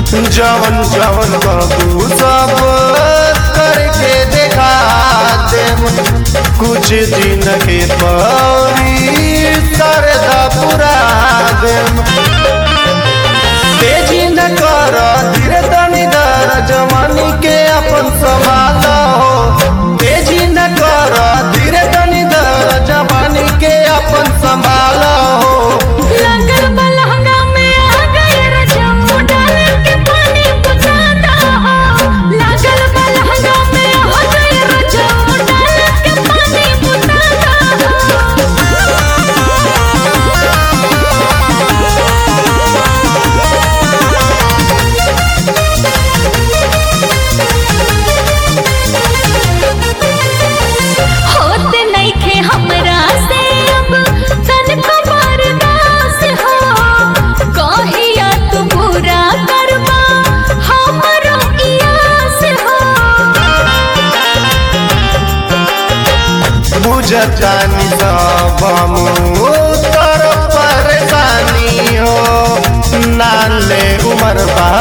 जवन जवन बाबू सब करके देखा देम कुछ दिन के पौरी सरदा पुरा देम तेजी न कर धीरे तनी दर जवानी के अपन संभाल हो तेजी न कर धीरे तनी दर जवानी के अपन संभाल हो लगल बलहंगा में आ गए रजम डाल के पानी बुझाता हो लगल बलहंगा में आ गए रजम डाल के पानी बुझाता होत नइखे हमरा से अब तनको बर्दाश्त हो कहिया तू पूरा करबा हमरो इयास हो बुझतानी सब तर परेशानी हो नाले उमर बा